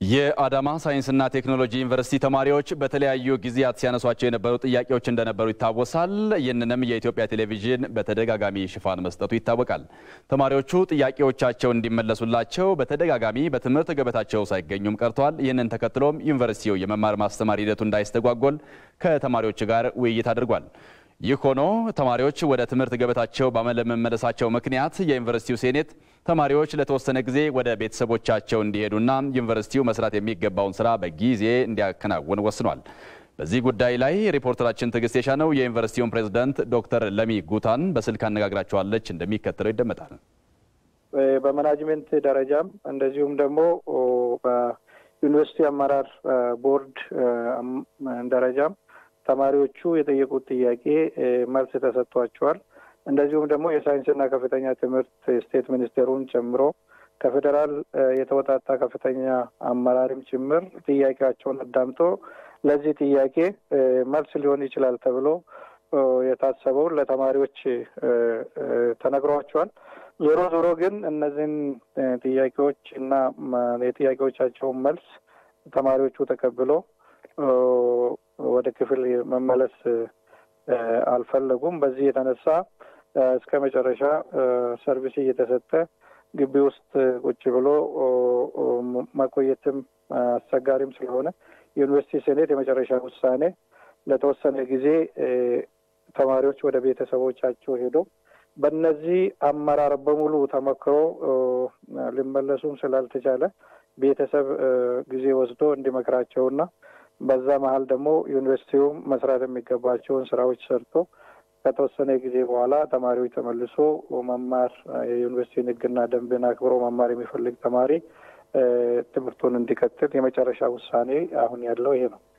የአዳማ ሳይንስና ቴክኖሎጂ ዩኒቨርሲቲ ተማሪዎች በተለያዩ ጊዜያት ሲያነሷቸው የነበሩ ጥያቄዎች እንደነበሩ ይታወሳል። ይህንንም የኢትዮጵያ ቴሌቪዥን በተደጋጋሚ ሽፋን መስጠቱ ይታወቃል። ተማሪዎቹ ጥያቄዎቻቸው እንዲመለሱላቸው በተደጋጋሚ በትምህርት ገበታቸው ሳይገኙም ቀርተዋል። ይህንን ተከትሎም ዩኒቨርሲቲው የመማር ማስተማር ሂደቱ እንዳይስተጓጎል ከተማሪዎች ጋር ውይይት አድርጓል። ይህ ሆኖ ተማሪዎች ወደ ትምህርት ገበታቸው ባለመመለሳቸው ምክንያት የዩኒቨርሲቲው ሴኔት ተማሪዎች ለተወሰነ ጊዜ ወደ ቤተሰቦቻቸው እንዲሄዱና ዩኒቨርሲቲው መስራት የሚገባውን ስራ በጊዜ እንዲያከናውን ወስኗል። በዚህ ጉዳይ ላይ ሪፖርተራችን ትዕግስት የሻነው የዩኒቨርሲቲውን ፕሬዝዳንት ዶክተር ለሚ ጉታን በስልክ አነጋግራቸዋለች። እንደሚከተለው ይደመጣል። በማናጅሜንት ደረጃም እንደዚሁም ደግሞ በዩኒቨርሲቲ አመራር ቦርድ ደረጃም ተማሪዎቹ የጠየቁት ጥያቄ መልስ ተሰጥቷቸዋል። እንደዚሁም ደግሞ የሳይንስና ከፍተኛ ትምህርት ስቴት ሚኒስቴሩን ጨምሮ ከፌዴራል የተወጣጣ ከፍተኛ አመራርም ጭምር ጥያቄያቸውን አዳምጦ ለዚህ ጥያቄ መልስ ሊሆን ይችላል ተብሎ የታሰበውን ለተማሪዎች ተነግሯቸዋል። ዞሮ ዞሮ ግን እነዚህን ጥያቄዎች እና የጥያቄዎቻቸውን መልስ ተማሪዎቹ ተቀብሎ ወደ ክፍል መመለስ አልፈለጉም። በዚህ የተነሳ እስከ መጨረሻ ሰርቪስ እየተሰጠ ግቢ ውስጥ ቁጭ ብሎ መቆየትም አስቸጋሪም ስለሆነ የዩኒቨርሲቲ ሴኔት የመጨረሻ ውሳኔ ለተወሰነ ጊዜ ተማሪዎች ወደ ቤተሰቦቻቸው ሄዶ በእነዚህ አመራር በሙሉ ተመክሮ ሊመለሱም ስላልተቻለ ቤተሰብ ጊዜ ወስዶ እንዲመክራቸውና በዛ መሀል ደግሞ ዩኒቨርሲቲው መስራት የሚገባቸውን ስራዎች ሰርቶ ከተወሰነ ጊዜ በኋላ ተማሪዎች ተመልሶ መማር የዩኒቨርሲቲን ሕግና ደንብን አክብሮ መማር የሚፈልግ ተማሪ ትምህርቱን እንዲቀጥል የመጨረሻ ውሳኔ አሁን ያለው ይሄ ነው።